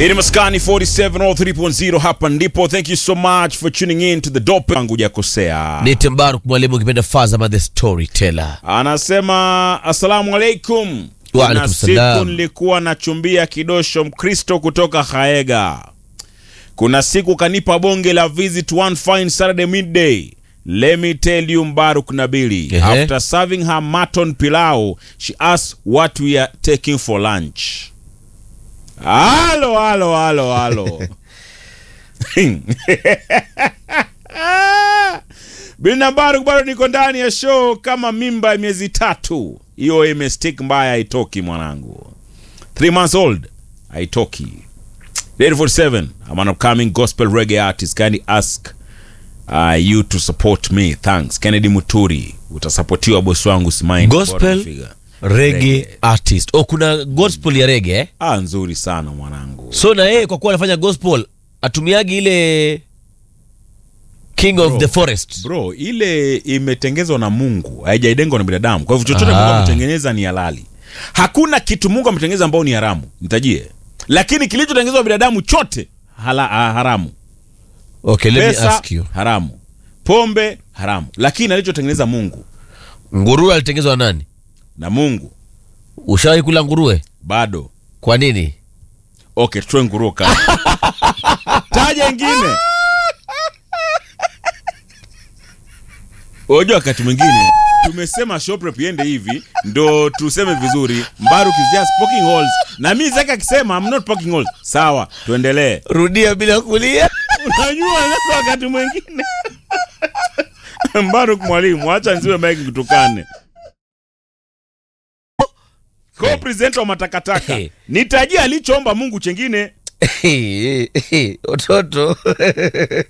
Ini maskani 4703.0 hapa ndipo. Thank you so much for tuning in to the dope. Wangu hujakosea. Ni Tembaruk mwalimu ukipenda Fazama the storyteller. Anasema assalamu alaikum. Wa Kuna alaikum siku salam. nilikuwa nachumbia kidosho Mkristo kutoka Haega. Kuna siku kanipa bonge la visit one fine Saturday midday. Let me tell you Mbaruk Nabili. Ehe. After serving her mutton pilau, she asked what we are taking for lunch. Halo, halo, halo, halo. Bina Baruk bado niko ndani ya show kama mimba ya miezi tatu. Hiyo imestick mbaya haitoki mwanangu. Three months old haitoki. Ready for seven. I'm an upcoming gospel reggae artist. Kindly ask uh, you to support me. Thanks. Kennedy Muturi. Utasapotiwa bosi wangu simaini. Gospel reggae artist. Oh, kuna gospel ya reggae eh? Ah, nzuri sana mwanangu. So na yeye kwa kuwa anafanya gospel atumiagi ile King of Bro. the Forest. Bro, ile imetengezwa na Mungu, haijaidengwa na binadamu. Kwa hivyo chochote Ah. Mungu ametengeneza ni halali. Hakuna kitu Mungu ametengeneza ambao ni haramu. Nitajie. Lakini kilichotengenezwa na binadamu chote hala, ah, haramu. Okay, let me Pesa ask you. haramu. Pombe haramu. Lakini alichotengeneza Mungu Nguruwe alitengenezwa na nani? na Mungu Ushawahi kula nguruwe? bado. Kwa nini? Okay, tutoe nguruwe kama. Taja ingine. Unajua wakati mwingine tumesema shop rep iende hivi ndo tuseme vizuri. Mbaruk is just poking holes. Na mimi Zaka akisema I'm not poking holes. Sawa, tuendelee. Rudia bila kulia. Unajua sasa wakati mwingine Mbaruk mwalimu, acha nziwe mic kutukane. Co-presenter wa matakataka. Nitajia alichoomba Mungu chengine. Watoto.